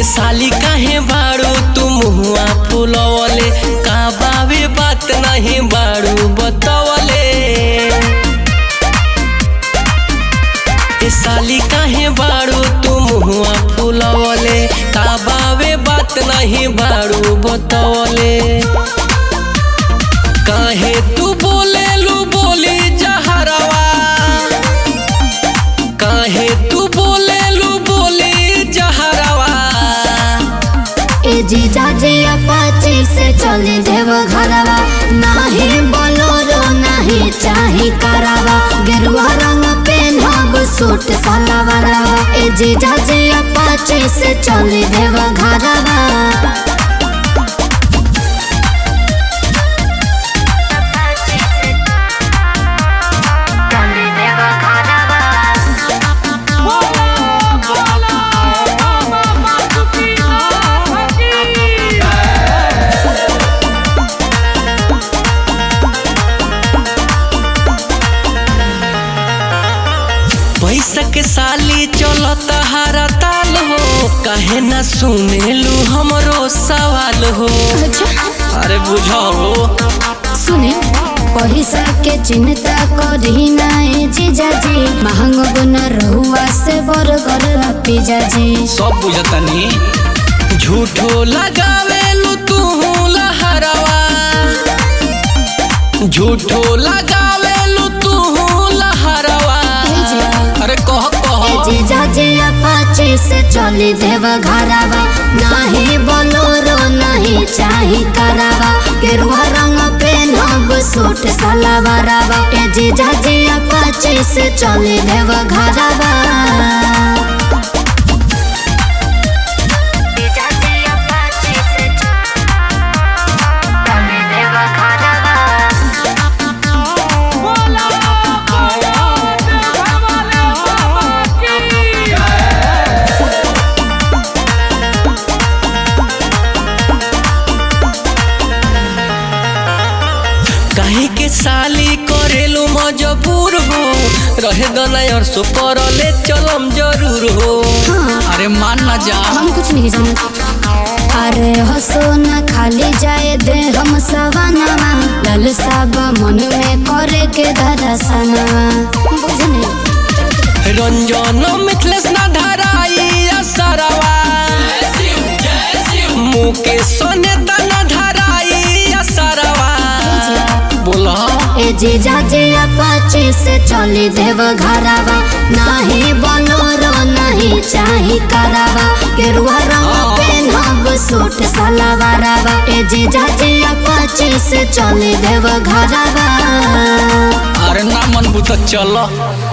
ए साली काहे बाड़ू तू मुहुआ फुलवले का बावे बात नहीं बाड़ू बतवले ए साली काहे बाड़ू तू मुहुआ फुलवले का बावे बात नहीं बाड़ू बतवले काहे तू बोलेलू बोली जहरवा काहे तू बोलेलू बोली जहरवा ए जीजा जी अपाची से चले देव घरवा नाही बोलोरो नाही चाही करावा गेरुआ रंग पेनहब सूट सलवारवा ए जीजा जी अपाची से चले देव घरवा पैसा के साली चलत हारा ताल हो काहे ना सुनेलू हमरो सवाल हो अरे बुझाओ सुने पैसा के चिंता करी नाए जीजा जी महंगो गुना रहुआ से बर्गर पिज्जा जी सब बुझतनी झूठो लगावेलू तू लहरवा झूठो लगावेलू तू लहरवा अरे कह कह जीजा जी अपाचे से चली देव घरवा नाही बोलोरो नहीं चाही करावा गेरुआ रंग पेनहब सूट सलवारवा ए जीजा जी अपाचे से चली देव घरवा काहे के साली करेलू मजबूर हो रहे दना और सो करले चलम जरूर हो अरे मान ना जा हम कुछ नहीं जानत अरे हसो न खाली जाए दे हम सवानवा लाल साब मन में करे के दरसनवा बुझने रंजन मिथलेस ना धराई असरवा मुकेश ने दना धराई असरवा बोला ए जीजा जी अपाचे से चली देव घरवा नाही बोलोरो नहीं चाही करावा गेरुआ रंग पेनहब सूट सलवारवा ए जीजा जी अपाचे से चली देव घरवा अरे ना मन बुत चल